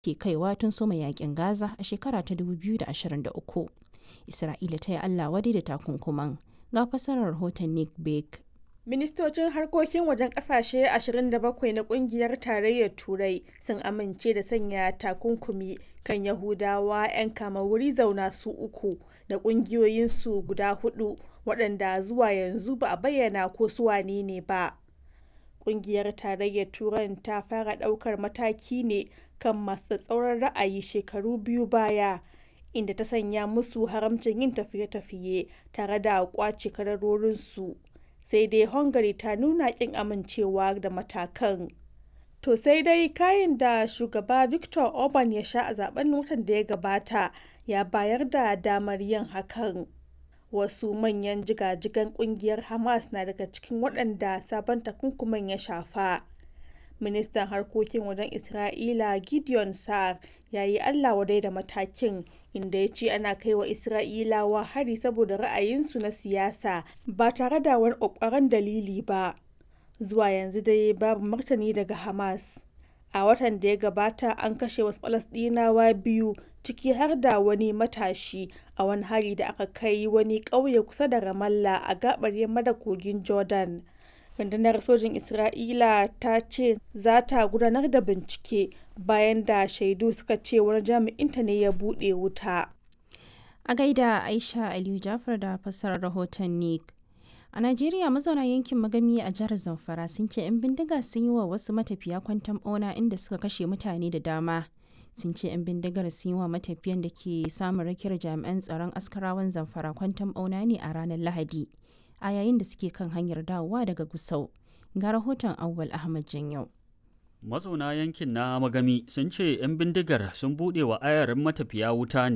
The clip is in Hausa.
ke kaiwa tun soma yakin Gaza a shekara ta 2023. Isra'ila ta yi Allah wadai da takunkuman. Ga fasarar rahoton Nick Bake. Ministocin harkokin wajen kasashe 27 na kungiyar tarayyar Turai sun amince da sanya takunkumi kan Yahudawa 'yan kama wuri zauna su uku da kungiyoyinsu guda hudu waɗanda zuwa yanzu ba a bayyana ko su wane ne ba. Kungiyar tarayyar Turan ta fara ɗaukar mataki ne kan masu tsauran ra'ayi shekaru biyu baya. inda ta sanya musu haramcin yin tafiye-tafiye tare da kwace kadarorinsu sai dai hungary ta nuna kin amincewa da matakan to sai dai kayan da shugaba victor orban ya sha a zaben watan da ya gabata ya bayar da damar yin hakan wasu manyan jigajigan kungiyar hamas na daga cikin waɗanda sabon takunkuman ya shafa ministan harkokin wajen isra'ila gideon sa'ar ya yi allah wadai da matakin inda ya ce ana kai wa isra'ilawa hari saboda ra'ayinsu na siyasa ba tare da wani ƙwaƙwaran dalili ba zuwa yanzu dai babu martani daga hamas a watan da ya gabata an kashe wasu falasɗinawa biyu ciki har da wani matashi a wani hari da aka kai wani ƙauye kusa da ramallah a gabar yamma da kogin jordan rundunar sojin isra'ila ta ce za ta gudanar da bincike bayan da shaidu suka ce wani jami'inta ne ya buɗe wuta a gaida aisha aliyu jafar da fassarar rahoton nick a najeriya mazauna yankin magami a jihar zamfara sun ce 'yan bindiga sun yi wa wasu matafiya kwantan bauna inda suka kashe mutane da dama sun ce 'yan bindigar sun yi wa matafiyan da ke samun rakiyar jami'an tsaron askarawan zamfara kwantan bauna ne a ranar lahadi a yayin da suke kan hanyar dawowa daga Gusau. Ga rahoton Awwal Ahmad Janyau. Mazauna yankin na Magami sun ce 'yan bindigar sun buɗe wa ayarin matafiya wuta ne